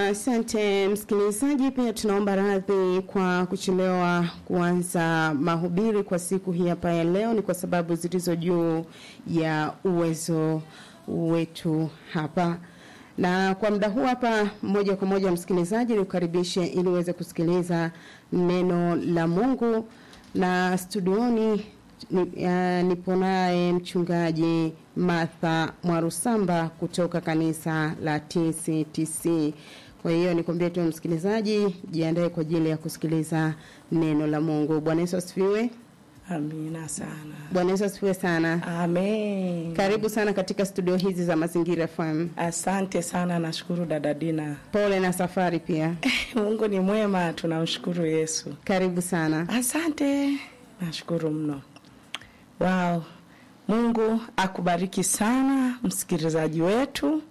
Asante msikilizaji, pia tunaomba radhi kwa kuchelewa kuanza mahubiri kwa siku hii hapa ya leo. Ni kwa sababu zilizo juu ya uwezo wetu hapa, na kwa muda huu hapa, moja kwa moja msikilizaji, nikukaribishe ili uweze kusikiliza neno la Mungu, na studioni ni, uh, nipo naye mchungaji Martha Mwarusamba kutoka kanisa la TCTC. Kwa hiyo nikwambie tu msikilizaji, jiandae kwa ajili ya kusikiliza neno la Mungu. Bwana Yesu asifiwe. Amina sana. Bwana Yesu asifiwe sana. Amen. Karibu sana katika studio hizi za Mazingira FM. Asante sana, nashukuru dada Dina. Pole na safari pia. Mungu ni mwema, tunamshukuru Yesu. Karibu sana. Asante, nashukuru mno. Wow. Mungu akubariki sana msikilizaji wetu.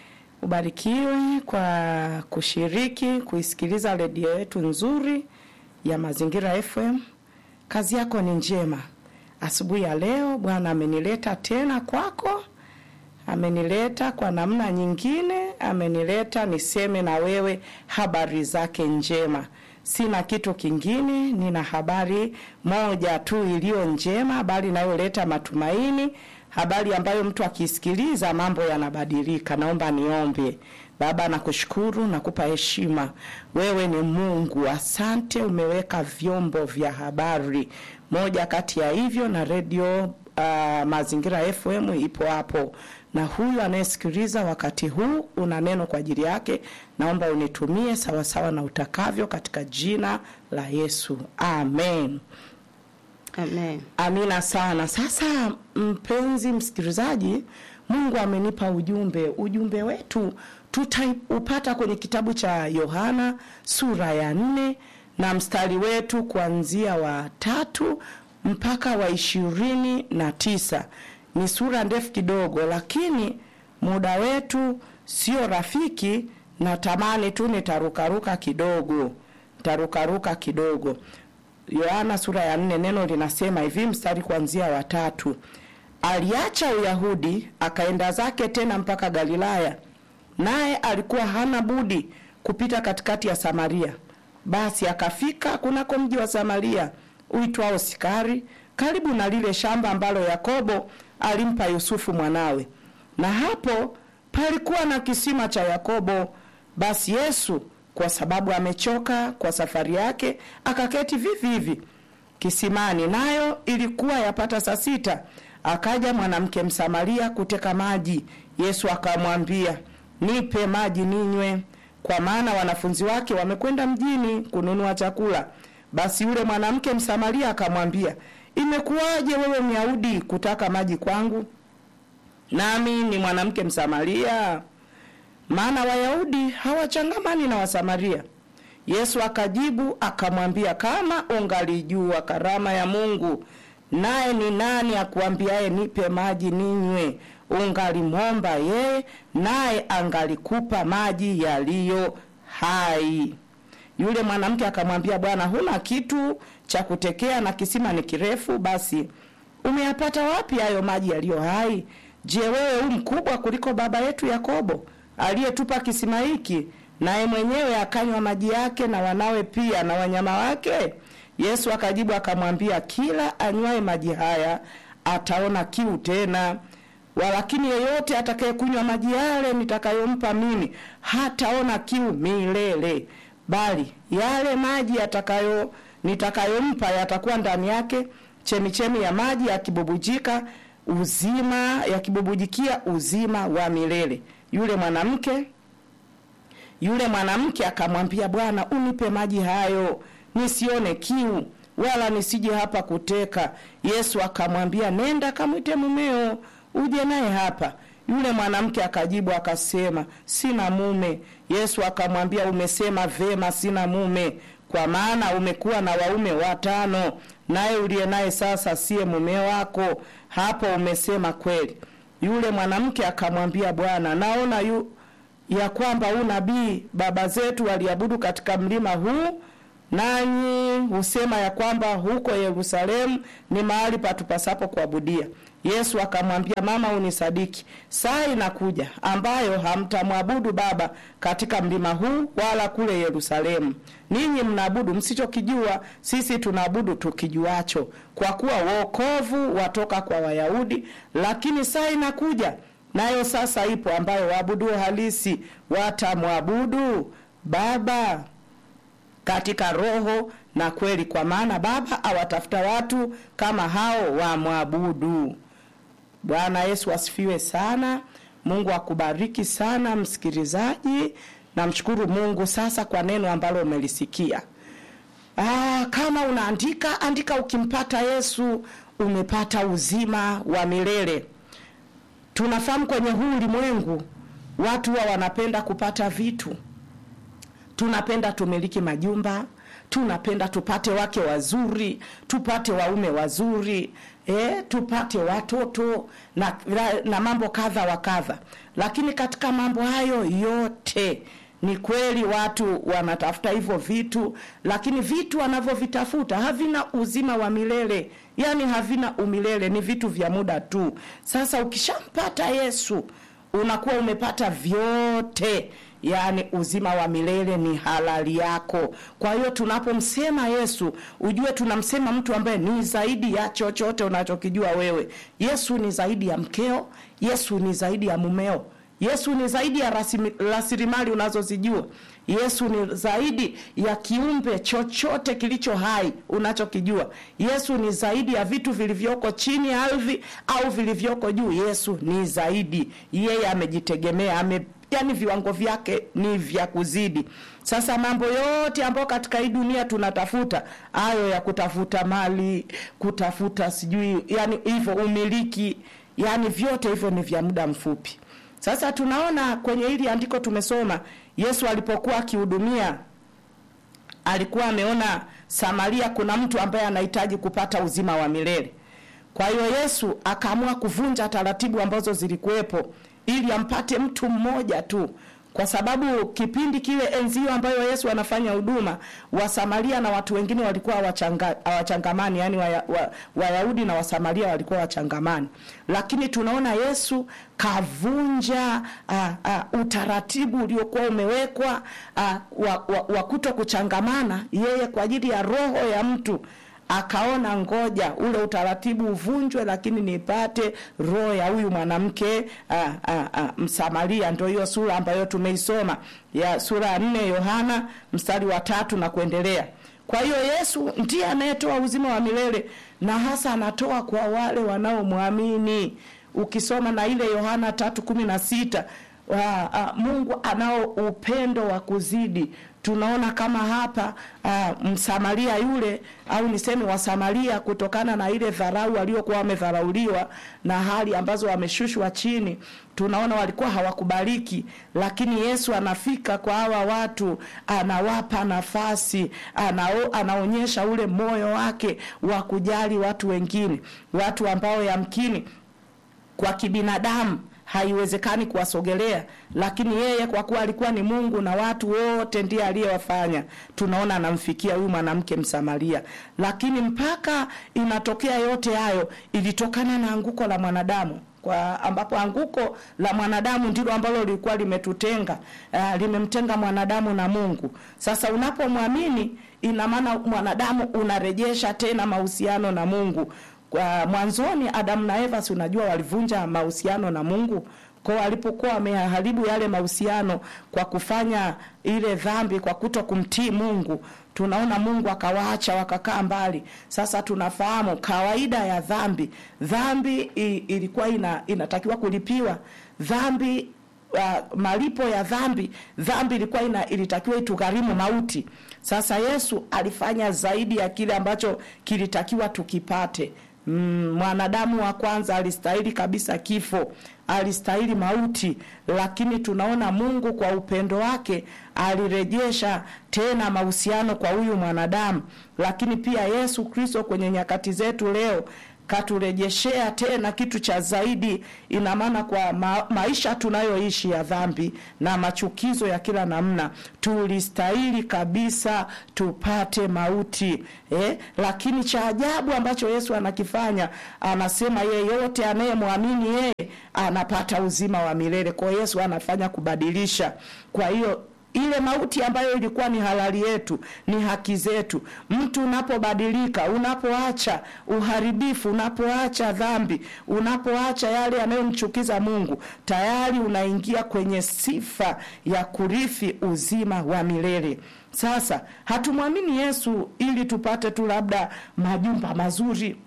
Ubarikiwe kwa kushiriki kuisikiliza redio yetu nzuri ya Mazingira FM. Kazi yako ni njema. Asubuhi ya leo Bwana amenileta tena kwako, amenileta kwa namna nyingine, amenileta niseme na wewe habari zake njema. Sina kitu kingine, nina habari moja tu iliyo njema, habari inayoleta matumaini, habari ambayo mtu akisikiliza mambo yanabadilika. Naomba niombe. Baba, nakushukuru, nakupa heshima. Wewe ni Mungu, asante. Umeweka vyombo vya habari, moja kati ya hivyo na redio uh, Mazingira FM ipo hapo, na huyu anayesikiliza wakati huu una neno kwa ajili yake. Naomba unitumie sawasawa na utakavyo, katika jina la Yesu, amen. Amen. Amina sana. Sasa mpenzi msikilizaji, Mungu amenipa ujumbe. Ujumbe wetu tutaupata kwenye kitabu cha Yohana sura ya nne na mstari wetu kuanzia wa tatu mpaka wa ishirini na tisa. Ni sura ndefu kidogo, lakini muda wetu sio rafiki. Natamani tu nitarukaruka kidogo, nitarukaruka kidogo. Yohana sura ya nne, neno linasema hivi, mstari kuanzia wa tatu: aliacha Uyahudi akaenda zake tena mpaka Galilaya, naye alikuwa hana budi kupita katikati ya Samaria. Basi akafika kunako mji wa Samaria uitwao Sikari, karibu na lile shamba ambalo Yakobo alimpa Yusufu mwanawe, na hapo palikuwa na kisima cha Yakobo. Basi Yesu kwa sababu amechoka kwa safari yake, akaketi vivi hivi kisimani, nayo ilikuwa yapata saa sita. Akaja mwanamke Msamaria kuteka maji. Yesu akamwambia, nipe maji ninywe, kwa maana wanafunzi wake wamekwenda mjini kununua chakula. Basi yule mwanamke Msamaria akamwambia, imekuwaje wewe Myahudi kutaka maji kwangu, nami ni mwanamke Msamaria? Maana Wayahudi hawachangamani na Wasamaria. Yesu akajibu akamwambia, kama ungalijua karama ya Mungu, naye ni nani akuambiaye nipe maji ninywe, ungalimwomba yeye, naye angalikupa maji yaliyo hai. Yule mwanamke akamwambia, Bwana, huna kitu cha kutekea na kisima ni kirefu, basi umeyapata wapi hayo maji yaliyo hai? Je, wewe u mkubwa kuliko baba yetu Yakobo aliyetupa kisima hiki, naye mwenyewe akanywa maji yake na wanawe pia na wanyama wake? Yesu akajibu akamwambia, kila anywaye maji haya ataona kiu tena, walakini yeyote atakayekunywa maji yale nitakayompa mimi hataona kiu milele, bali yale maji yatakayo nitakayompa yatakuwa ndani yake chemichemi ya maji yakibubujika uzima yakibubujikia uzima wa milele. Yule mwanamke yule mwanamke akamwambia, Bwana, unipe maji hayo nisione kiu, wala nisije hapa kuteka. Yesu akamwambia, nenda kamwite mumeo uje naye hapa. Yule mwanamke akajibu akasema, sina mume. Yesu akamwambia, umesema vema, sina mume, kwa maana umekuwa na waume watano, naye uliye naye sasa siye mume wako. Hapo umesema kweli. Yule mwanamke akamwambia, Bwana, naona yu ya kwamba huu nabii baba zetu waliabudu katika mlima huu, nanyi husema ya kwamba huko Yerusalemu ni mahali patupasapo kuabudia. Yesu akamwambia, mama, unisadiki, saa inakuja ambayo hamtamwabudu Baba katika mlima huu wala kule Yerusalemu. Ninyi mnaabudu msichokijua, sisi tunaabudu tukijuacho, kwa kuwa wokovu watoka kwa Wayahudi. Lakini saa inakuja nayo sasa ipo, ambayo waabuduo halisi watamwabudu Baba katika roho na kweli, kwa maana Baba awatafuta watu kama hao wamwabudu. Bwana Yesu asifiwe sana. Mungu akubariki sana msikilizaji. Namshukuru Mungu sasa kwa neno ambalo umelisikia. Aa, kama unaandika andika, ukimpata Yesu umepata uzima wa milele. Tunafahamu kwenye huu ulimwengu watu wa wanapenda kupata vitu tunapenda tumiliki majumba, tunapenda tupate wake wazuri, tupate waume wazuri, eh, tupate watoto na, na mambo kadha wa kadha. Lakini katika mambo hayo yote ni kweli watu wanatafuta hivyo vitu, lakini vitu wanavyovitafuta havina uzima wa milele, yaani havina umilele, ni vitu vya muda tu. Sasa ukishampata Yesu unakuwa umepata vyote yaani uzima wa milele ni halali yako. Kwa hiyo tunapomsema Yesu, ujue tunamsema mtu ambaye ni zaidi ya chochote unachokijua wewe. Yesu ni zaidi ya mkeo, Yesu ni zaidi ya mumeo, Yesu ni zaidi ya rasilimali unazozijua. Yesu ni zaidi ya kiumbe chochote kilicho hai unachokijua. Yesu ni zaidi ya vitu vilivyoko chini ya ardhi au vilivyoko juu. Yesu ni zaidi, yeye amejitegemea, ame yaani viwango vyake ni vya kuzidi. Sasa mambo yote ambayo katika hii dunia tunatafuta, hayo ya kutafuta mali, kutafuta sijui, yani hivyo umiliki, yani vyote hivyo ni vya muda mfupi. Sasa tunaona kwenye hili andiko tumesoma, Yesu alipokuwa akihudumia alikuwa ameona Samaria kuna mtu ambaye anahitaji kupata uzima wa milele. Kwa hiyo Yesu akaamua kuvunja taratibu ambazo zilikuwepo ili ampate mtu mmoja tu, kwa sababu kipindi kile enzi hiyo ambayo Yesu anafanya huduma, Wasamaria na watu wengine walikuwa hawachangamani, yani Wayahudi wa, wa na Wasamaria walikuwa wachangamani, lakini tunaona Yesu kavunja uh, uh, utaratibu uliokuwa umewekwa uh, wa, wa, wa kuto kuchangamana, yeye kwa ajili ya roho ya mtu akaona ngoja ule utaratibu uvunjwe, lakini nipate roho ya huyu mwanamke Msamaria. Ndio hiyo sura ambayo tumeisoma ya sura ya nne Yohana mstari wa tatu na kuendelea. Kwa hiyo Yesu ndiye anayetoa uzima wa milele na hasa anatoa kwa wale wanaomwamini. Ukisoma na ile Yohana tatu kumi na sita Uh, uh, Mungu anao upendo wa kuzidi. Tunaona kama hapa uh, Msamaria yule au niseme Wasamaria, kutokana na ile dharau waliokuwa wamedharauliwa na hali ambazo wameshushwa chini, tunaona walikuwa hawakubaliki, lakini Yesu anafika kwa hawa watu, anawapa nafasi, anao, anaonyesha ule moyo wake wa kujali watu wengine, watu ambao yamkini kwa kibinadamu haiwezekani kuwasogelea, lakini yeye kwa kuwa alikuwa ni Mungu na watu wote ndiye aliyewafanya. Tunaona anamfikia huyu mwanamke Msamaria, lakini mpaka inatokea yote hayo ilitokana na anguko la mwanadamu kwa ambapo anguko la mwanadamu ndilo ambalo lilikuwa limetutenga, uh, limemtenga mwanadamu na Mungu. Sasa unapomwamini, ina maana mwanadamu unarejesha tena mahusiano na Mungu. Kwa mwanzoni Adamu na Eva, si unajua walivunja mahusiano na Mungu kwa walipokuwa wameharibu yale mahusiano kwa kufanya ile dhambi, kwa kuto kumtii Mungu, tunaona Mungu akawaacha wakakaa mbali. Sasa tunafahamu kawaida ya dhambi, dhambi ilikuwa ina, inatakiwa kulipiwa dhambi. Uh, malipo ya dhambi, dhambi ilikuwa ina, ilitakiwa itugharimu mauti. Sasa Yesu alifanya zaidi ya kile ambacho kilitakiwa tukipate. Mm, mwanadamu wa kwanza alistahili kabisa kifo, alistahili mauti, lakini tunaona Mungu kwa upendo wake alirejesha tena mahusiano kwa huyu mwanadamu. Lakini pia Yesu Kristo kwenye nyakati zetu leo katurejeshea tena kitu cha zaidi. Ina maana kwa ma, maisha tunayoishi ya dhambi na machukizo ya kila namna, tulistahili kabisa tupate mauti eh? Lakini cha ajabu ambacho Yesu anakifanya, anasema yeyote anayemwamini yeye anapata uzima wa milele. Kwa hiyo Yesu anafanya kubadilisha. Kwa hiyo ile mauti ambayo ilikuwa ni halali yetu, ni haki zetu. Mtu unapobadilika, unapoacha uharibifu, unapoacha dhambi, unapoacha yale yanayomchukiza Mungu, tayari unaingia kwenye sifa ya kurithi uzima wa milele. Sasa hatumwamini Yesu ili tupate tu labda majumba mazuri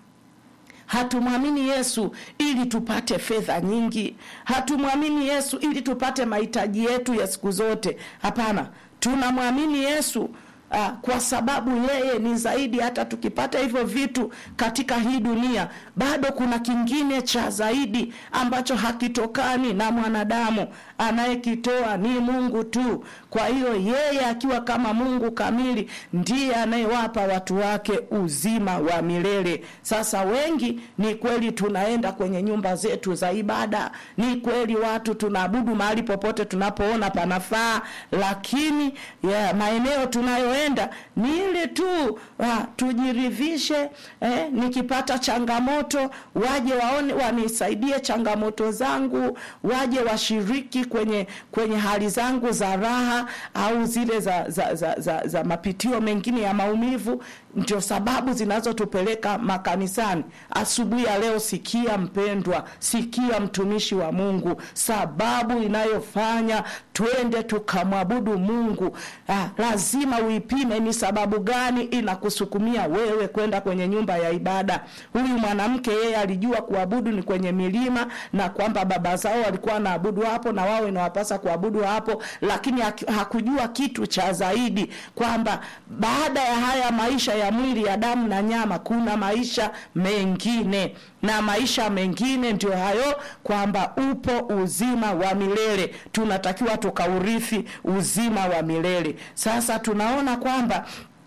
hatumwamini Yesu ili tupate fedha nyingi. Hatumwamini Yesu ili tupate mahitaji yetu ya siku zote. Hapana, tunamwamini Yesu uh, kwa sababu yeye ni zaidi. Hata tukipata hivyo vitu katika hii dunia, bado kuna kingine cha zaidi ambacho hakitokani na mwanadamu. Anayekitoa ni Mungu tu. Kwa hiyo yeye akiwa kama Mungu kamili ndiye anayewapa watu wake uzima wa milele. Sasa wengi, ni kweli tunaenda kwenye nyumba zetu za ibada, ni kweli watu tunaabudu mahali popote tunapoona panafaa, lakini yeah, maeneo tunayoenda ni ile tu ah, tujiridhishe eh, nikipata changamoto waje waone wanisaidie changamoto zangu, waje washiriki kwenye kwenye hali zangu za raha au zile za za, za, za, za mapitio mengine ya maumivu. Ndio sababu zinazotupeleka makanisani. Asubuhi ya leo, sikia mpendwa, sikia mtumishi wa Mungu, sababu inayofanya twende tukamwabudu Mungu. Ah, lazima uipime ni sababu gani inakusukumia wewe kwenda kwenye nyumba ya ibada. Huyu mwanamke yeye alijua kuabudu ni kwenye milima na kwamba baba zao walikuwa wanaabudu hapo na wao inawapasa kuabudu hapo, lakini hakujua kitu cha zaidi kwamba baada ya haya maisha ya mwili ya damu na nyama kuna maisha mengine, na maisha mengine ndio hayo, kwamba upo uzima wa milele. Tunatakiwa tukaurithi uzima wa milele. Sasa tunaona kwamba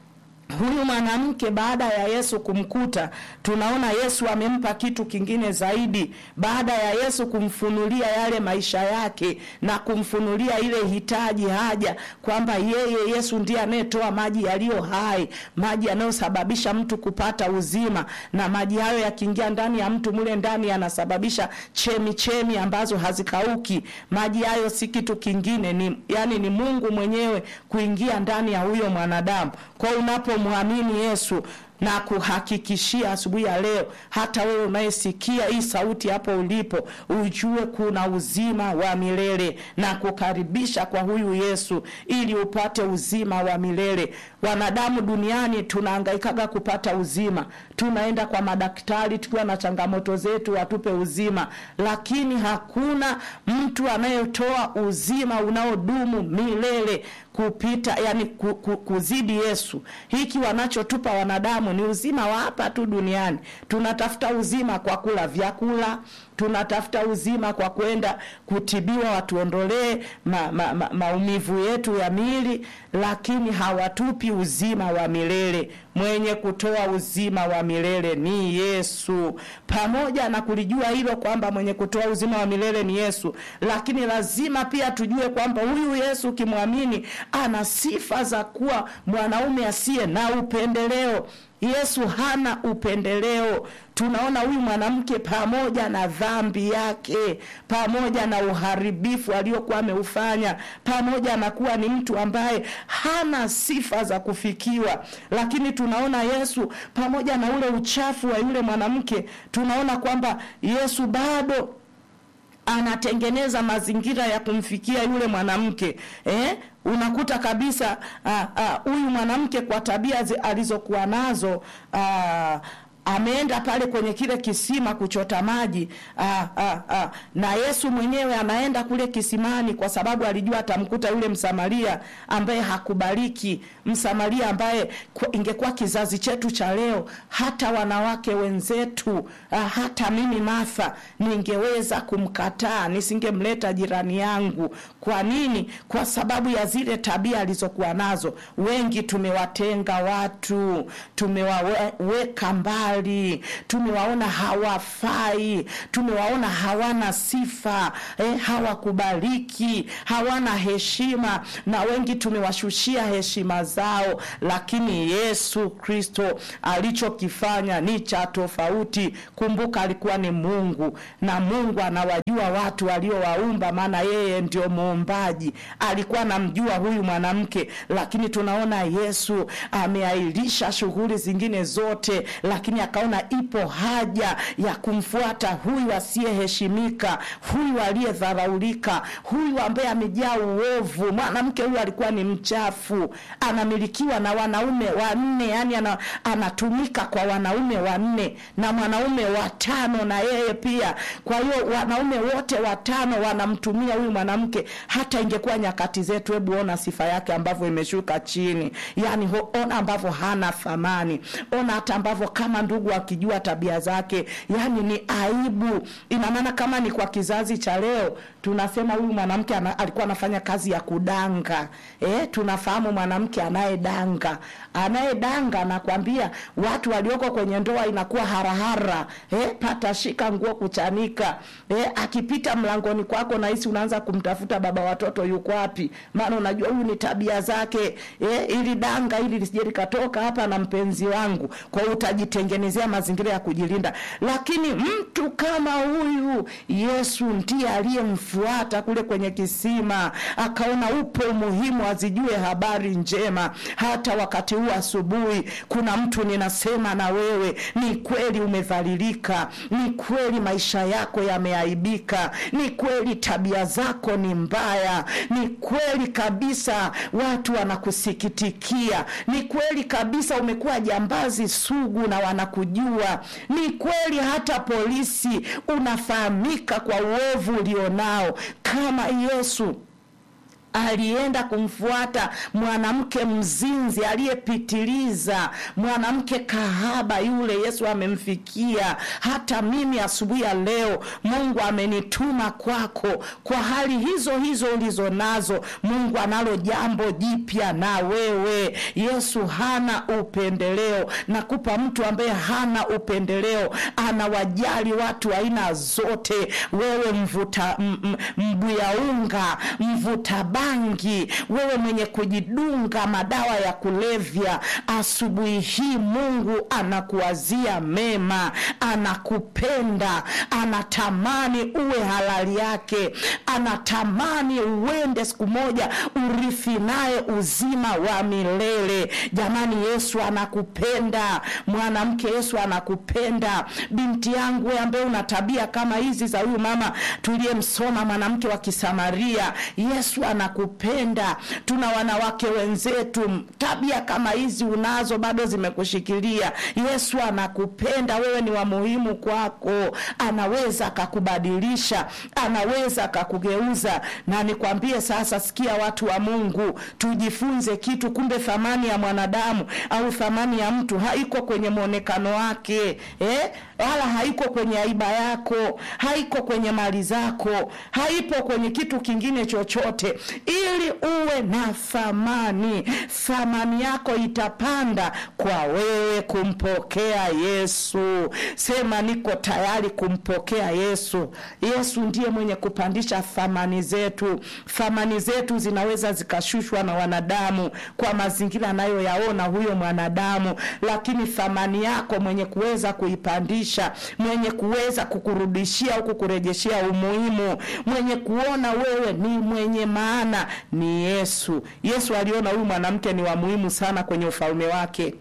huyu mwanamke baada ya Yesu kumkuta, tunaona Yesu amempa kitu kingine zaidi. Baada ya Yesu kumfunulia yale maisha yake na kumfunulia ile hitaji, haja kwamba yeye Yesu ndiye anayetoa maji yaliyo hai, maji yanayosababisha mtu kupata uzima, na maji hayo yakiingia ndani ya mtu, mule ndani yanasababisha chemi chemi ambazo hazikauki. Maji hayo si kitu kingine, ni yani ni Mungu mwenyewe kuingia ndani ya huyo mwanadamu. Kwa unapo mwamini Yesu na kuhakikishia asubuhi ya leo, hata wewe unayesikia hii sauti hapo ulipo, ujue kuna uzima wa milele na kukaribisha kwa huyu Yesu ili upate uzima wa milele. Wanadamu duniani tunahangaikaga kupata uzima, tunaenda kwa madaktari tukiwa na changamoto zetu watupe uzima, lakini hakuna mtu anayetoa uzima unaodumu milele kupita yani ku, ku, kuzidi Yesu. Hiki wanachotupa wanadamu ni uzima wa hapa tu duniani. Tunatafuta uzima kwa kula vyakula, tunatafuta uzima kwa kwenda kutibiwa watuondolee ma, ma, ma, maumivu yetu ya miili, lakini hawatupi uzima wa milele. Mwenye kutoa uzima wa milele ni Yesu. Pamoja na kulijua hilo kwamba mwenye kutoa uzima wa milele ni Yesu, lakini lazima pia tujue kwamba huyu Yesu ukimwamini, ana sifa za kuwa mwanaume asiye na upendeleo. Yesu hana upendeleo. Tunaona huyu mwanamke pamoja na dhambi yake, pamoja na uharibifu aliokuwa ameufanya, pamoja na kuwa ni mtu ambaye hana sifa za kufikiwa, lakini tunaona Yesu pamoja na ule uchafu wa yule mwanamke, tunaona kwamba Yesu bado anatengeneza mazingira ya kumfikia yule mwanamke eh? Unakuta kabisa huyu mwanamke kwa tabia alizokuwa nazo aa, ameenda pale kwenye kile kisima kuchota maji aa, aa, aa. Na Yesu mwenyewe anaenda kule kisimani kwa sababu alijua atamkuta yule Msamaria ambaye hakubaliki, Msamaria ambaye ingekuwa kizazi chetu cha leo, hata wanawake wenzetu aa, hata mimi Martha ningeweza kumkataa, nisingemleta jirani yangu. Kwa nini? Kwa sababu ya zile tabia alizokuwa nazo. Wengi tumewatenga watu, tumewaweka mbali kibali, tumewaona hawafai, tumewaona hawana sifa eh, hawakubaliki, hawana heshima, na wengi tumewashushia heshima zao, lakini Yesu Kristo alichokifanya ni cha tofauti. Kumbuka, alikuwa ni Mungu na Mungu anawajua watu waliowaumba, maana yeye ndio muumbaji. Alikuwa anamjua huyu mwanamke, lakini tunaona Yesu ameahirisha shughuli zingine zote, lakini akaona ipo haja ya kumfuata huyu asiyeheshimika, huyu aliyedharaulika, huyu ambaye amejaa uovu. Mwanamke huyu alikuwa ni mchafu, anamilikiwa na wanaume wanne, yani ana, anatumika kwa wanaume wanne na mwanaume watano na yeye pia. Kwa hiyo wanaume wote watano wanamtumia huyu mwanamke. Hata ingekuwa nyakati zetu, hebu ona sifa yake ambavyo imeshuka chini, yani ho, ona ambavyo hana thamani, ona hata ambavyo kama ndugu akijua tabia zake, yani ni aibu. Ina maana kama ni kwa kizazi cha leo tunasema huyu mwanamke ana, alikuwa anafanya kazi ya kudanga. Eh, tunafahamu mwanamke anayedanga, anayedanga nakwambia, watu walioko kwenye ndoa inakuwa harahara. Eh, pata shika nguo kuchanika. Eh, akipita mlangoni kwako nahisi unaanza kumtafuta baba watoto yuko wapi, maana unajua huyu ni tabia zake. Eh, ili danga ili lisije likatoka hapa na mpenzi wangu, kwa hiyo utajitengenezea mazingira ya kujilinda. Lakini mtu kama huyu Yesu ndiye aliyemfuata kule kwenye kisima, akaona upo umuhimu azijue habari njema. Hata wakati huu asubuhi, kuna mtu ninasema na wewe, ni kweli umedhalilika, ni kweli maisha yako yameaibika, ni kweli tabia zako ni mbaya, ni kweli kabisa watu wanakusikitikia, ni kweli kabisa umekuwa jambazi sugu na wanakujua, ni kweli hata polisi unafahamika kwa uovu ulionao. Kama Yesu alienda kumfuata mwanamke mzinzi aliyepitiliza, mwanamke kahaba yule, Yesu amemfikia. Hata mimi asubuhi ya leo Mungu amenituma kwako kwa hali hizo hizo ulizo nazo. Mungu analo jambo jipya na wewe. Yesu hana upendeleo, nakupa mtu ambaye hana upendeleo, anawajali watu aina zote. Wewe mvuta mbuya unga, mvuta bangi, wewe mwenye kujidunga madawa ya kulevya, asubuhi hii Mungu anakuwazia mema, anakupenda, anatamani uwe halali yake, anatamani uende siku moja urithi naye uzima wa milele. Jamani, Yesu anakupenda mwanamke, Yesu anakupenda binti yangu, wewe ambaye una tabia kama hizi za huyu mama tuliyemsoma, mwanamke wa Kisamaria. Yesu anakupenda. Tuna wanawake wenzetu, tabia kama hizi unazo, bado zimekushikilia. Yesu anakupenda, wewe ni wa muhimu kwako, anaweza akakubadilisha, anaweza akakugeuza. Na nikwambie sasa, sikia watu wa Mungu, tujifunze kitu. Kumbe thamani ya mwanadamu au thamani ya mtu haiko kwenye mwonekano wake eh? wala haiko kwenye aiba yako, haiko kwenye mali zako, haipo kwenye kitu kingine chochote. Ili uwe na thamani, thamani yako itapanda kwa wewe kumpokea Yesu. Sema, niko tayari kumpokea Yesu. Yesu ndiye mwenye kupandisha thamani zetu. Thamani zetu zinaweza zikashushwa na wanadamu kwa mazingira anayoyaona huyo mwanadamu, lakini thamani yako mwenye kuweza kuipandisha mwenye kuweza kukurudishia au kukurejeshea umuhimu, mwenye kuona wewe ni mwenye maana ni Yesu. Yesu aliona huyu mwanamke ni wa muhimu sana kwenye ufalme wake,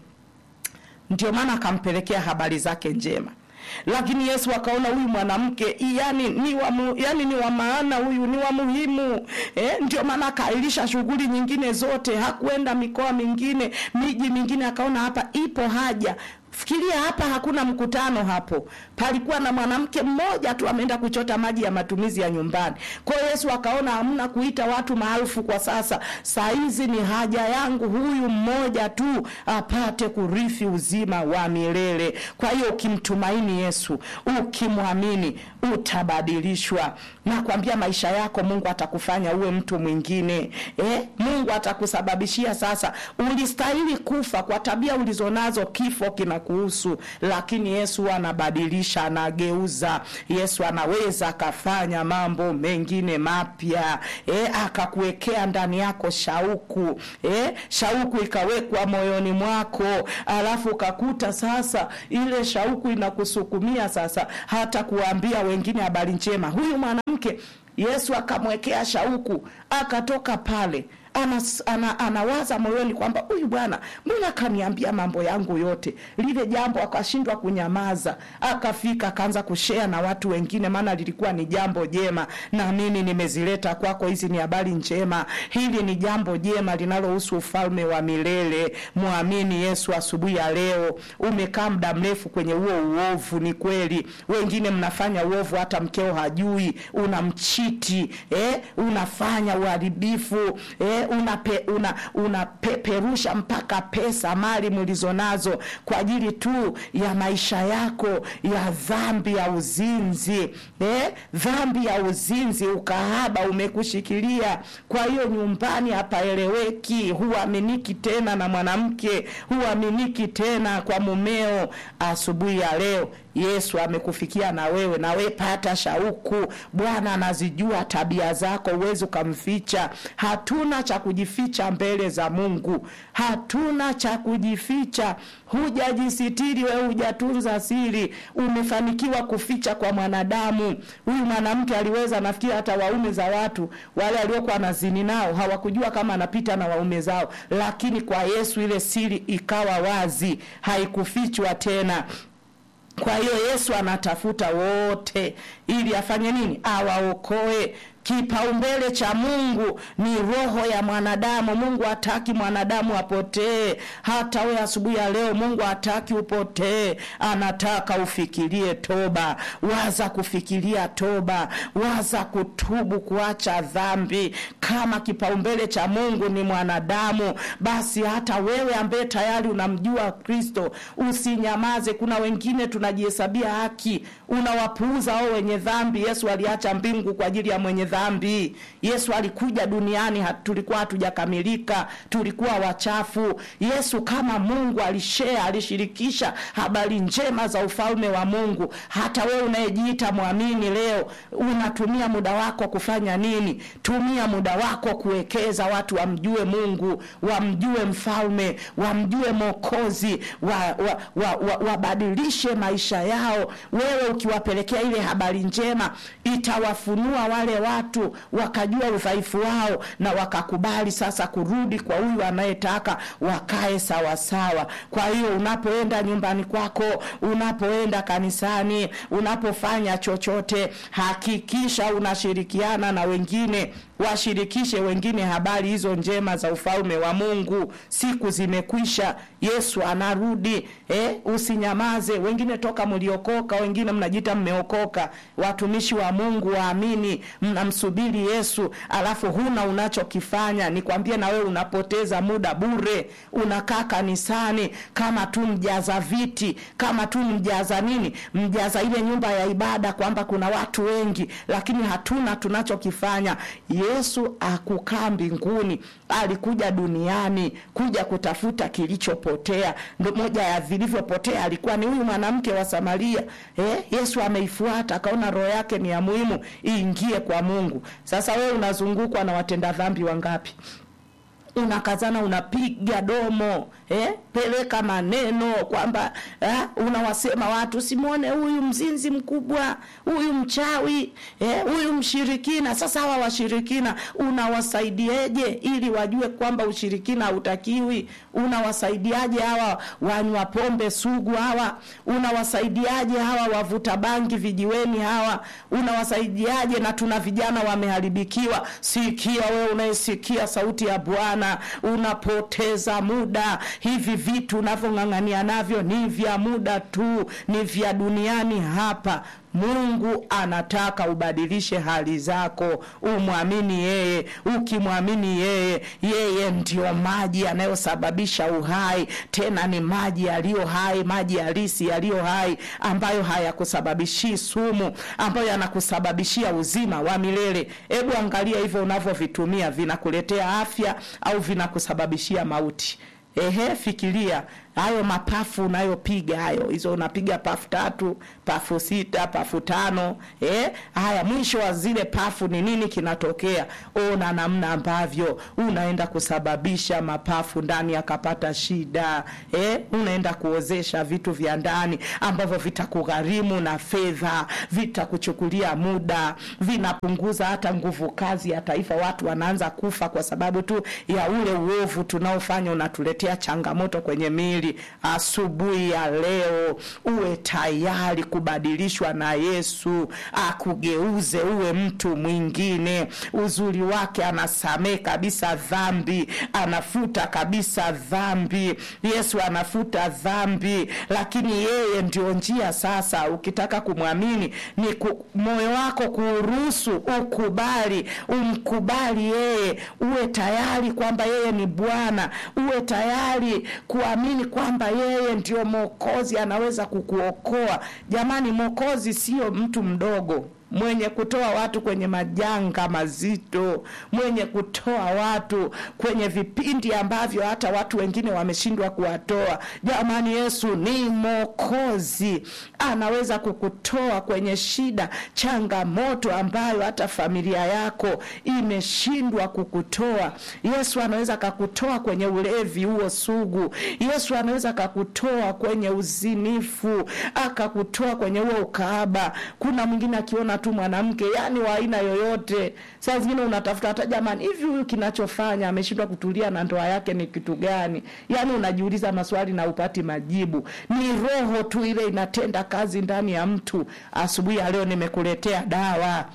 ndio maana akampelekea habari zake njema lakini Yesu akaona huyu mwanamke yani ni wa mu, yani ni wa maana, huyu ni wa muhimu eh, ndio maana akailisha shughuli nyingine zote, hakuenda mikoa mingine, miji mingine, akaona hapa ipo haja Fikiria hapa hakuna mkutano hapo, palikuwa na mwanamke mmoja tu ameenda kuchota maji ya matumizi ya nyumbani. Kwa hiyo Yesu akaona hamna kuita watu maarufu kwa sasa, saa hizi ni haja yangu huyu mmoja tu apate kurithi uzima wa milele. Kwa hiyo ukimtumaini Yesu, ukimwamini, utabadilishwa. Nakwambia maisha yako Mungu atakufanya uwe mtu mwingine eh? Mungu atakusababishia sasa, ulistahili kufa kwa tabia ulizonazo, kifo kina kuhusu, lakini Yesu anabadilisha, anageuza. Yesu anaweza akafanya mambo mengine mapya e, akakuwekea ndani yako shauku e, shauku ikawekwa moyoni mwako, alafu ukakuta sasa ile shauku inakusukumia sasa hata kuwaambia wengine habari njema. Huyu mwanamke Yesu akamwekea shauku, akatoka pale Anas, ana, anawaza moyoni kwamba huyu bwana mbona akaniambia mambo yangu yote. Lile jambo akashindwa kunyamaza, akafika akaanza kushea na watu wengine, maana lilikuwa ni jambo jema, na mimi nimezileta kwako. Hizi ni habari njema, hili ni jambo jema linalohusu ufalme wa milele. Mwamini Yesu asubuhi ya leo. Umekaa muda mrefu kwenye huo uovu, ni kweli, wengine mnafanya uovu hata mkeo hajui, unamchiti eh, unafanya uharibifu eh, unape, una unapeperusha mpaka pesa mali mlizonazo kwa ajili tu ya maisha yako ya dhambi ya uzinzi eh? Dhambi ya uzinzi, ukahaba umekushikilia. Kwa hiyo nyumbani hapaeleweki, huaminiki tena na mwanamke, huaminiki tena kwa mumeo. Asubuhi ya leo Yesu amekufikia na wewe, na wewe pata shauku. Bwana anazijua tabia zako, uwezi ukamficha. Hatuna cha kujificha mbele za Mungu, hatuna cha kujificha. Hujajisitiri wewe, hujatunza siri, umefanikiwa kuficha kwa mwanadamu. Huyu mwanamke aliweza, nafikiri hata waume za watu wale waliokuwa nazini nao hawakujua kama anapita na waume zao, lakini kwa Yesu ile siri ikawa wazi, haikufichwa tena. Kwa hiyo Yesu anatafuta wote ili afanye nini? Awaokoe. Kipaumbele cha Mungu ni roho ya mwanadamu. Mungu hataki mwanadamu apotee. Hata we asubuhi ya leo, Mungu hataki upotee, anataka ufikirie toba. Waza kufikiria toba, waza kutubu, kuacha dhambi. Kama kipaumbele cha Mungu ni mwanadamu, basi hata wewe ambaye tayari unamjua Kristo usinyamaze. Kuna wengine tunajihesabia haki, unawapuuza wao wenye dhambi. Yesu aliacha mbingu kwa ajili ya mwenye dhambi. Yesu alikuja duniani hat, tulikuwa hatujakamilika, tulikuwa wachafu. Yesu kama Mungu alishare, alishirikisha habari njema za ufalme wa Mungu. Hata wewe unayejiita mwamini leo, unatumia muda wako kufanya nini? Tumia muda wako kuwekeza watu wamjue Mungu, wamjue mfalme, wamjue Mwokozi, wabadilishe wa, wa, wa maisha yao. Wewe ukiwapelekea ile habari njema, itawafunua wale watu wakajua udhaifu wao na wakakubali sasa kurudi kwa huyu anayetaka wakae sawasawa. Kwa hiyo unapoenda nyumbani kwako, unapoenda kanisani, unapofanya chochote, hakikisha unashirikiana na wengine washirikishe wengine habari hizo njema za ufalme wa Mungu. Siku zimekwisha, Yesu anarudi. Eh, usinyamaze. Wengine toka mliokoka, wengine mnajiita mmeokoka, watumishi wa Mungu waamini, mnamsubiri Yesu, alafu huna unachokifanya. Nikwambie na wewe unapoteza muda bure, unakaa kanisani kama tu mjaza viti, kama tu mjaza nini, mjaza ile nyumba ya ibada, kwamba kuna watu wengi, lakini hatuna tunachokifanya. Yesu akukaa mbinguni, alikuja duniani kuja kutafuta kilichopotea. Ndo moja ya vilivyopotea alikuwa ni huyu mwanamke wa Samaria. Eh, Yesu ameifuata akaona roho yake ni ya muhimu iingie kwa Mungu. Sasa wewe unazungukwa na watenda dhambi wangapi? unakazana unapiga domo eh, peleka maneno kwamba eh, unawasema watu simwone huyu mzinzi mkubwa, huyu mchawi eh, huyu mshirikina. Sasa hawa washirikina unawasaidieje ili wajue kwamba ushirikina hautakiwi? Unawasaidiaje hawa wanywa pombe sugu hawa? Unawasaidiaje hawa wavuta bangi vijiweni hawa? Unawasaidiaje? Na tuna vijana wameharibikiwa. Sikia wewe unayesikia sauti ya Bwana unapoteza muda. Hivi vitu unavyong'ang'ania navyo ni vya muda tu, ni vya duniani hapa. Mungu anataka ubadilishe hali zako, umwamini yeye. Ukimwamini yeye, yeye ndio maji yanayosababisha uhai, tena ni maji yaliyo hai, maji halisi yaliyo hai, ambayo hayakusababishii sumu, ambayo yanakusababishia uzima wa milele. Hebu angalia hivyo unavyovitumia, vinakuletea afya au vinakusababishia mauti? Ehe, fikiria hayo mapafu unayopiga hayo hizo unapiga pafu tatu pafu sita pafu tano eh? haya mwisho wa zile pafu ni nini kinatokea ona namna ambavyo unaenda kusababisha mapafu ndani yakapata shida eh? unaenda kuozesha vitu vya ndani ambavyo vitakugharimu na fedha vitakuchukulia muda vinapunguza hata nguvu kazi ya taifa watu wanaanza kufa kwa sababu tu ya ule uovu tunaofanya unatuletea changamoto kwenye mili asubuhi ya leo uwe tayari kubadilishwa na yesu akugeuze uwe mtu mwingine uzuri wake anasamee kabisa dhambi anafuta kabisa dhambi yesu anafuta dhambi lakini yeye ndio njia sasa ukitaka kumwamini ni ku, moyo wako kuuruhusu ukubali umkubali yeye uwe tayari kwamba yeye ni bwana uwe tayari kuamini kwamba yeye ndio mwokozi anaweza kukuokoa jamani mwokozi sio mtu mdogo mwenye kutoa watu kwenye majanga mazito, mwenye kutoa watu kwenye vipindi ambavyo hata watu wengine wameshindwa kuwatoa. Jamani, Yesu ni Mwokozi, anaweza kukutoa kwenye shida, changamoto ambayo hata familia yako imeshindwa kukutoa. Yesu anaweza kakutoa kwenye ulevi huo sugu. Yesu anaweza kakutoa kwenye uzinifu, akakutoa kwenye huo ukaaba. Kuna mwingine akiona tu mwanamke yani wa aina yoyote, saa zingine unatafuta hata jamani, hivi huyu kinachofanya ameshindwa kutulia na ndoa yake ni kitu gani? Yani unajiuliza maswali na upati majibu. Ni roho tu ile inatenda kazi ndani ya mtu. Asubuhi ya leo nimekuletea dawa.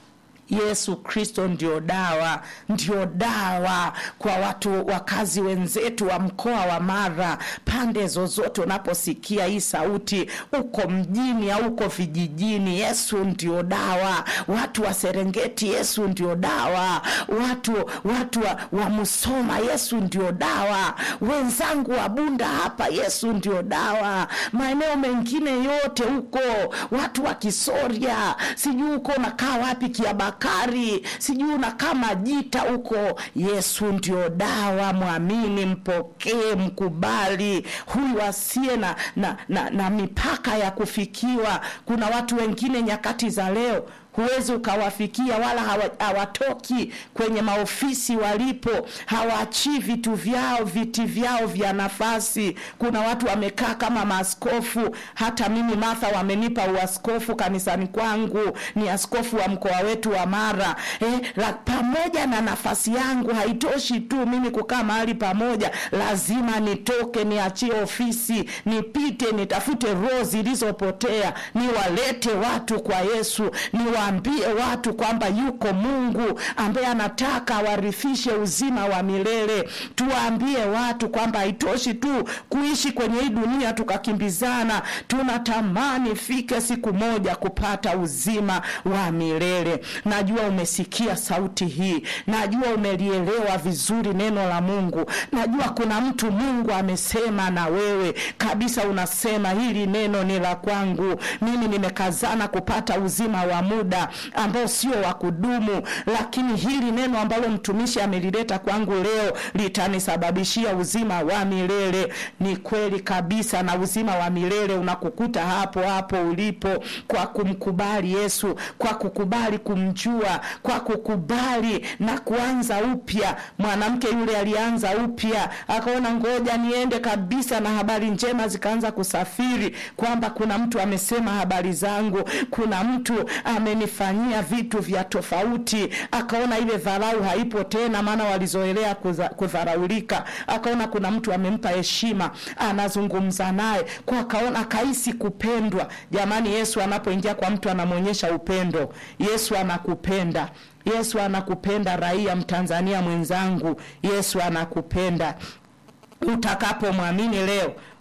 Yesu Kristo ndio dawa, ndio dawa kwa watu wakazi wenzetu wa mkoa wa Mara, pande zozote unaposikia hii sauti, uko mjini au uko vijijini, Yesu ndio dawa. Watu wa Serengeti, Yesu ndio dawa. Watu watu wa, wa Musoma, Yesu ndio dawa. Wenzangu wa Bunda hapa, Yesu ndio dawa. Maeneo mengine yote huko, watu wa Kisoria, sijui huko unakaa wapi, Kiabaka Bakari, sijui unakaa Majita huko. Yesu ndio dawa, mwamini, mpokee, mkubali huyu asiye na, na, na, na mipaka ya kufikiwa. Kuna watu wengine nyakati za leo huwezi ukawafikia wala hawatoki kwenye maofisi walipo, hawaachii vitu vyao, viti vyao vya nafasi. Kuna watu wamekaa kama maaskofu. Hata mimi Martha wamenipa uaskofu kanisani kwangu, ni askofu wa mkoa wetu wa Mara. Eh, la, pamoja na nafasi yangu haitoshi tu mimi kukaa mahali pamoja, lazima nitoke, niachie ofisi, nipite, nitafute roho zilizopotea, niwalete watu kwa Yesu, niwa waambie watu kwamba yuko Mungu ambaye anataka awarithishe uzima wa milele. Tuwaambie watu kwamba haitoshi tu kuishi kwenye hii dunia tukakimbizana, tunatamani fike siku moja kupata uzima wa milele. Najua umesikia sauti hii, najua umelielewa vizuri neno la Mungu, najua kuna mtu Mungu amesema na wewe kabisa, unasema hili neno ni la kwangu, mimi nimekazana kupata uzima wa muda ambao sio wa kudumu, lakini hili neno ambalo mtumishi amelileta kwangu leo litanisababishia uzima wa milele. Ni kweli kabisa, na uzima wa milele unakukuta hapo hapo ulipo, kwa kumkubali Yesu, kwa kukubali kumjua, kwa kukubali na kuanza upya. Mwanamke yule alianza upya, akaona ngoja niende kabisa, na habari njema zikaanza kusafiri kwamba kuna mtu amesema habari zangu, kuna mtu amenifanyia vitu vya tofauti. Akaona ile dharau haipo tena, maana walizoelea kudharaulika. Akaona kuna mtu amempa heshima, anazungumza naye kwa, akaona akahisi kupendwa. Jamani, Yesu anapoingia kwa mtu anamwonyesha upendo. Yesu anakupenda. Yesu anakupenda, raia Mtanzania mwenzangu, Yesu anakupenda. Utakapomwamini leo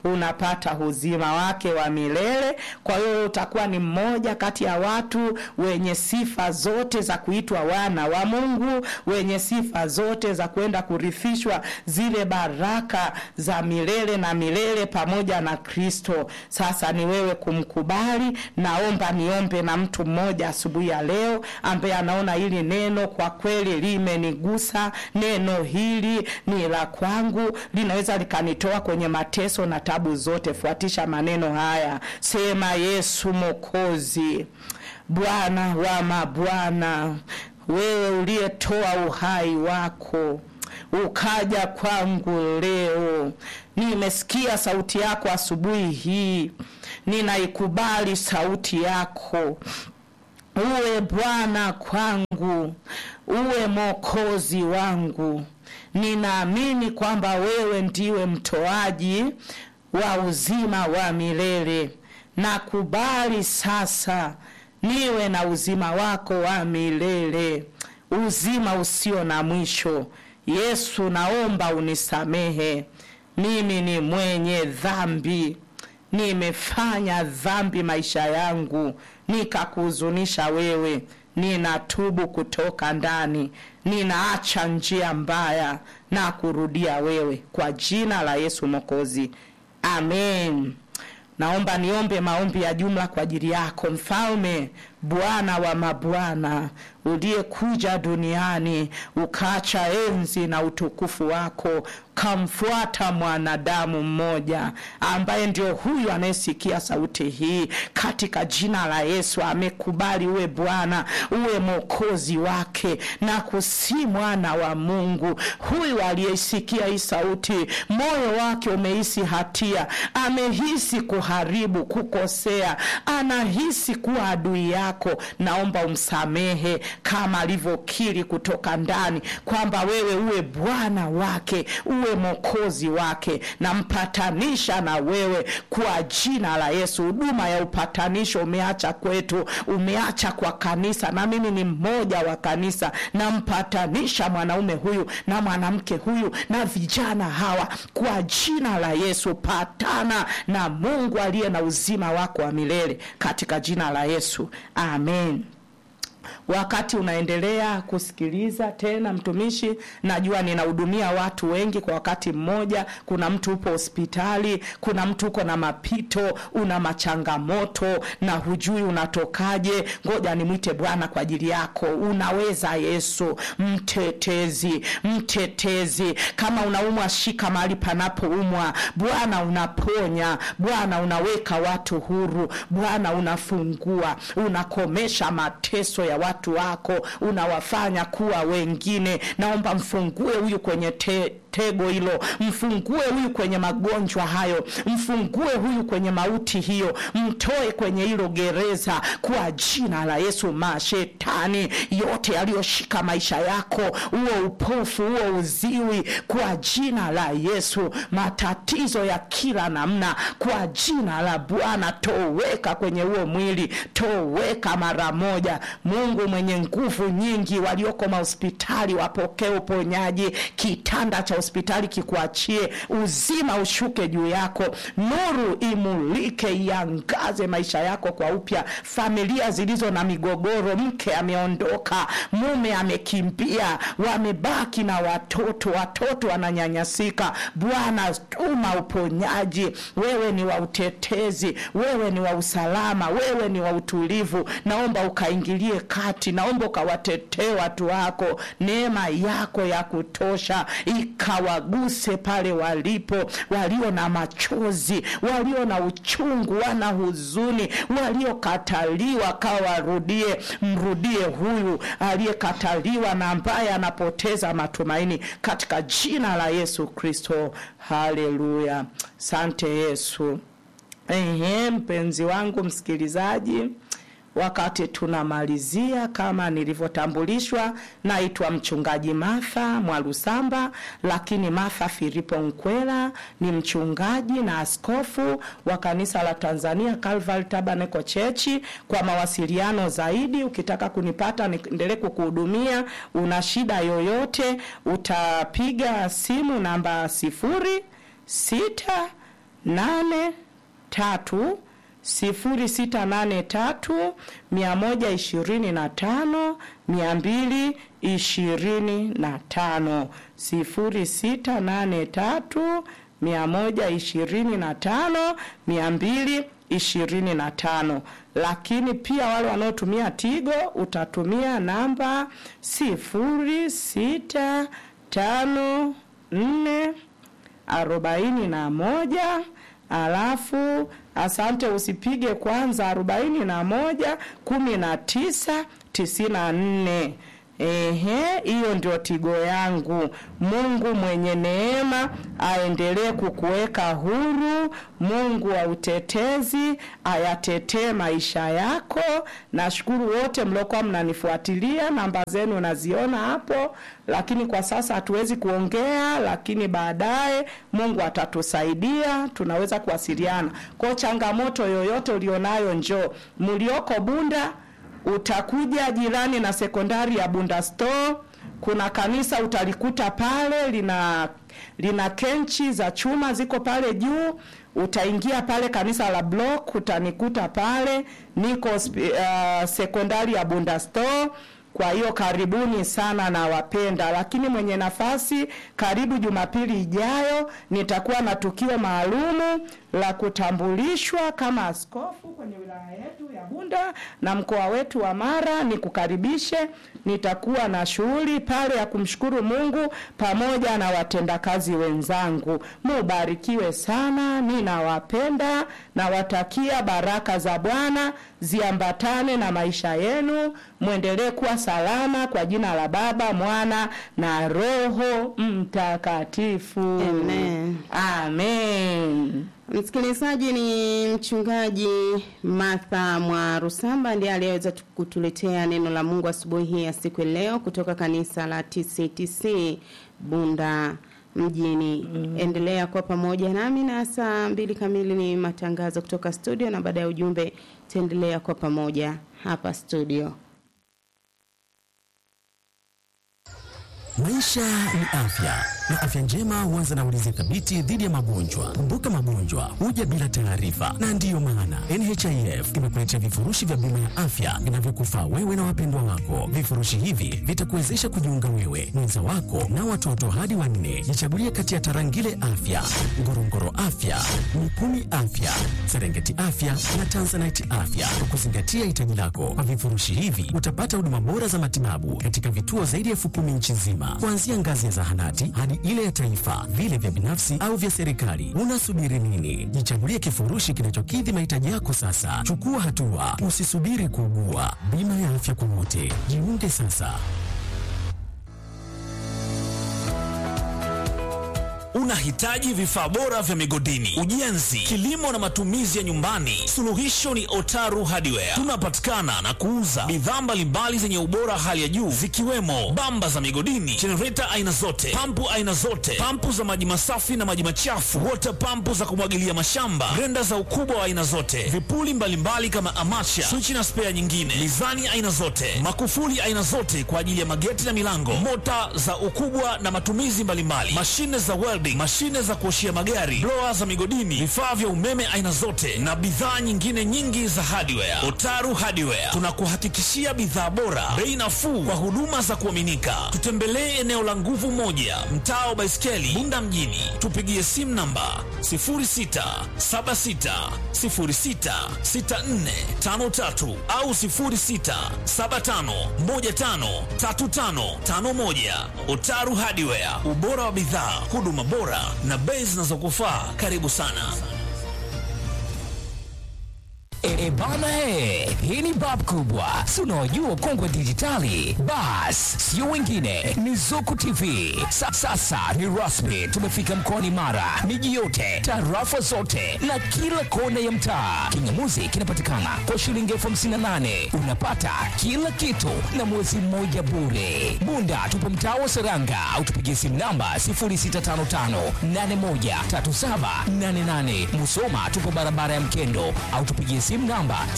unapata uzima wake wa milele. Kwa hiyo utakuwa ni mmoja kati ya watu wenye sifa zote za kuitwa wana wa Mungu, wenye sifa zote za kwenda kurithishwa zile baraka za milele na milele pamoja na Kristo. Sasa ni wewe kumkubali. Naomba niombe na mtu mmoja asubuhi ya leo ambaye anaona hili neno kwa kweli limenigusa. Neno hili ni la kwangu, linaweza likanitoa kwenye mateso na tabu zote. Fuatisha maneno haya, sema: Yesu Mwokozi, Bwana wa mabwana, wewe uliyetoa uhai wako ukaja kwangu leo. Nimesikia sauti yako asubuhi hii, ninaikubali sauti yako. Uwe Bwana kwangu, uwe Mwokozi wangu. Ninaamini kwamba wewe ndiwe mtoaji wa uzima wa milele. Nakubali sasa niwe na uzima wako wa milele, uzima usio na mwisho. Yesu, naomba unisamehe, mimi ni mwenye dhambi, nimefanya dhambi maisha yangu, nikakuhuzunisha wewe. Ninatubu kutoka ndani, ninaacha njia mbaya na kurudia wewe, kwa jina la Yesu Mwokozi, amen. Naomba niombe maombi ya jumla kwa ajili yako, Mfalme, Bwana wa mabwana, uliyekuja duniani ukaacha enzi na utukufu wako kamfuata mwanadamu mmoja ambaye ndio huyu anayesikia sauti hii. Katika jina la Yesu amekubali uwe Bwana, uwe mwokozi wake, na kusi mwana wa Mungu huyu aliyeisikia hii sauti, moyo wake umehisi hatia, amehisi kuharibu, kukosea, anahisi kuwa adui yako. Naomba umsamehe kama alivyokiri kutoka ndani kwamba wewe uwe Bwana wake, uwe mwokozi wake, na mpatanisha na wewe kwa jina la Yesu. Huduma ya upatanisho umeacha kwetu, umeacha kwa kanisa, na mimi ni mmoja wa kanisa. Nampatanisha mwanaume huyu na mwanamke huyu na vijana hawa kwa jina la Yesu. Patana na Mungu aliye na uzima wako wa milele katika jina la Yesu, amen. Wakati unaendelea kusikiliza tena, mtumishi, najua ninahudumia watu wengi kwa wakati mmoja. Kuna mtu upo hospitali, kuna mtu uko na mapito, una machangamoto na hujui unatokaje. Ngoja nimwite Bwana kwa ajili yako. Unaweza Yesu, mtetezi, mtetezi. Kama unaumwa, shika mahali panapoumwa. Bwana unaponya, Bwana unaweka watu huru, Bwana unafungua, unakomesha mateso ya watu wako, unawafanya kuwa wengine. Naomba mfungue huyu kwenye te tego hilo, mfungue huyu kwenye magonjwa hayo, mfungue huyu kwenye mauti hiyo, mtoe kwenye hilo gereza kwa jina la Yesu. Mashetani yote yaliyoshika maisha yako, huo upofu, huo uziwi, kwa jina la Yesu, matatizo ya kila namna, kwa jina la Bwana, toweka kwenye huo mwili, toweka mara moja. Mungu mwenye nguvu nyingi, walioko mahospitali wapokee uponyaji, kitanda cha hospitali kikuachie, uzima ushuke juu yako, nuru imulike, iangaze maisha yako kwa upya. Familia zilizo na migogoro, mke ameondoka, mume amekimbia, wamebaki na watoto, watoto wananyanyasika. Bwana, tuma uponyaji. Wewe ni wa utetezi, wewe ni wa usalama, wewe ni wa utulivu. Naomba ukaingilie kati, naomba ukawatetee watu wako, neema yako ya kutosha ikawaguse pale walipo, walio na machozi, walio na uchungu, wana huzuni, waliokataliwa, kawarudie. Mrudie huyu aliyekataliwa na ambaye anapoteza matumaini katika jina la Yesu Kristo. Haleluya, sante Yesu. Ehe, mpenzi wangu msikilizaji Wakati tunamalizia, kama nilivyotambulishwa, naitwa mchungaji Martha Mwalusamba, lakini Martha Filipo Nkwela ni mchungaji na askofu wa kanisa la Tanzania Calvary Tabernacle Church. Kwa mawasiliano zaidi, ukitaka kunipata niendelee kukuhudumia, una shida yoyote, utapiga simu namba sifuri sita nane tatu sifuri sita nane tatu mia moja ishirini na tano mia mbili ishirini na tano sifuri sita nane tatu mia moja ishirini na tano mia mbili ishirini na tano lakini pia wale wanaotumia Tigo utatumia namba sifuri sita tano nne arobaini na moja alafu asante usipige kwanza arobaini na moja kumi na tisa tisini na nne Ehe, hiyo ndio tigo yangu. Mungu mwenye neema aendelee kukuweka huru. Mungu wa utetezi ayatetee maisha yako. Nashukuru wote mliokuwa mnanifuatilia, namba zenu naziona hapo, lakini kwa sasa hatuwezi kuongea, lakini baadaye Mungu atatusaidia, tunaweza kuwasiliana. Kwa changamoto yoyote ulionayo, njoo. Mlioko Bunda utakuja jirani na sekondari ya Bunda Store. Kuna kanisa utalikuta pale lina lina kenchi za chuma ziko pale juu. Utaingia pale kanisa la Block, utanikuta pale niko uh, sekondari ya Bunda Store. Kwa hiyo karibuni sana na wapenda, lakini mwenye nafasi, karibu Jumapili ijayo nitakuwa na tukio maalumu la kutambulishwa kama askofu kwenye wilaya yetu ya Bunda na mkoa wetu wa Mara. Nikukaribishe, nitakuwa na shughuli pale ya kumshukuru Mungu pamoja na watendakazi wenzangu. Mubarikiwe sana, ninawapenda, nawatakia baraka za Bwana ziambatane na maisha yenu, mwendelee kuwa salama kwa jina la Baba, Mwana na Roho Mtakatifu. Amen. Amen. Msikilizaji, ni mchungaji Martha Mwarusamba ndiye aliyeweza tu- kutuletea neno la Mungu asubuhi hii ya siku ya leo kutoka kanisa la TCTC Bunda mjini. Endelea kuwa pamoja nami na saa mbili kamili ni matangazo kutoka studio, na baada ya ujumbe taendelea kuwa pamoja hapa studio. Maisha ni afya na afya njema huanza na ulinzi thabiti dhidi ya magonjwa. Kumbuka, magonjwa huja bila taarifa, na ndiyo maana NHIF imekuletea vifurushi vya bima ya afya vinavyokufaa wewe na wapendwa wako. Vifurushi hivi vitakuwezesha kujiunga wewe, mwenza wako na watoto hadi wanne. Jichagulie kati ya Tarangire Afya, Ngorongoro Afya, Mikumi Afya, Serengeti Afya na Tanzanite Afya kwa kuzingatia hitaji lako. Kwa vifurushi hivi utapata huduma bora za matibabu katika vituo zaidi ya elfu kumi nchi nzima, kuanzia ngazi ya zahanati hadi ile ya taifa, vile vya binafsi au vya serikali. Unasubiri nini? Jichagulie kifurushi kinachokidhi mahitaji yako sasa. Chukua hatua, usisubiri kuugua. Bima ya afya kwa wote, jiunge sasa. Unahitaji vifaa bora vya migodini, ujenzi, kilimo na matumizi ya nyumbani? Suluhisho ni Otaru Hardware. Tunapatikana na kuuza bidhaa mbalimbali zenye ubora hali ya juu zikiwemo bamba za migodini, jenereta aina zote, pampu aina zote, pampu za maji masafi na maji machafu, wota pampu za kumwagilia mashamba, grenda za ukubwa wa aina zote, vipuli mbalimbali kama amacha, swichi na spea nyingine, mizani aina zote, makufuli aina zote kwa ajili ya mageti na milango, mota za ukubwa na matumizi mbalimbali, mashine za welding, mashine za kuoshia magari, blower za migodini, vifaa vya umeme aina zote na bidhaa nyingine nyingi za hardware. Otaru Hardware tunakuhakikishia bidhaa bora, bei nafuu kwa huduma za kuaminika. Tutembelee eneo la nguvu moja, mtaa wa Baiskeli, Bunda mjini. Tupigie simu namba 0676066453 au 0675153551. Otaru Hardware, ubora wa bidhaa, huduma bora na bei zinazokufaa. Karibu sana. E, e bana he, hii ni bab kubwa, si unaojua ukongwe dijitali. Bas, sio wengine, ni Zuku TV. Sa, sasa ni rasmi, tumefika mkoani Mara, miji yote, tarafa zote na kila kona ya mtaa. Kingamuzi kinapatikana kwa shilingi elfu hamsini na nane unapata kila kitu na mwezi mmoja bure. Bunda tupo mtaa wa Seranga au tupigie simu namba 0655813788. Musoma tupo barabara ya Mkendo au tupigie simu simu namba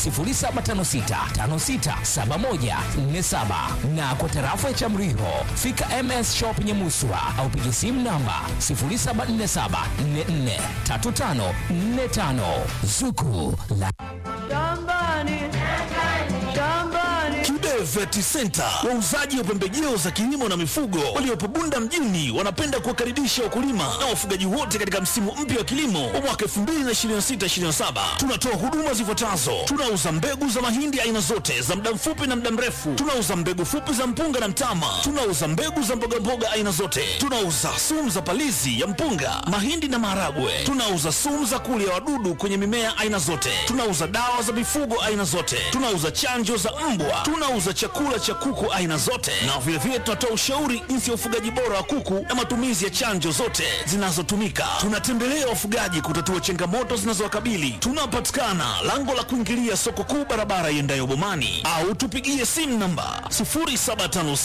0756567147 na kwa tarafa ya Chamriho fika MS Shop Nyamuswa au piga simu namba 0747443545 Zuku la Kibe Vet Center, wauzaji wa pembejeo za kilimo na mifugo waliopo Bunda mjini, wanapenda kuwakaribisha wakulima na wafugaji wote katika msimu mpya wa kilimo wa mwaka 2026/2027. Tunatoa huduma zifuatazo: tunauza mbegu za mahindi aina zote za muda mfupi na muda mrefu, tunauza mbegu fupi za mpunga na mtama, tunauza mbegu za mbogamboga aina zote, tunauza sumu za palizi ya mpunga, mahindi na maharagwe, tunauza sumu za kulia wadudu kwenye mimea aina zote, tunauza dawa za mifugo aina zote, tunauza chanjo za mbwa, tunauza chakula cha kuku aina zote, na vilevile tunatoa ushauri jinsi ya ufugaji bora wa kuku na matumizi ya chanjo zote zinazotumika. Tunatembelea wafugaji kutatua changamoto zinazowakabili. Tunapatikana lango la kuingilia soko kuu, barabara iendayo Bomani, au tupigie simu namba 0756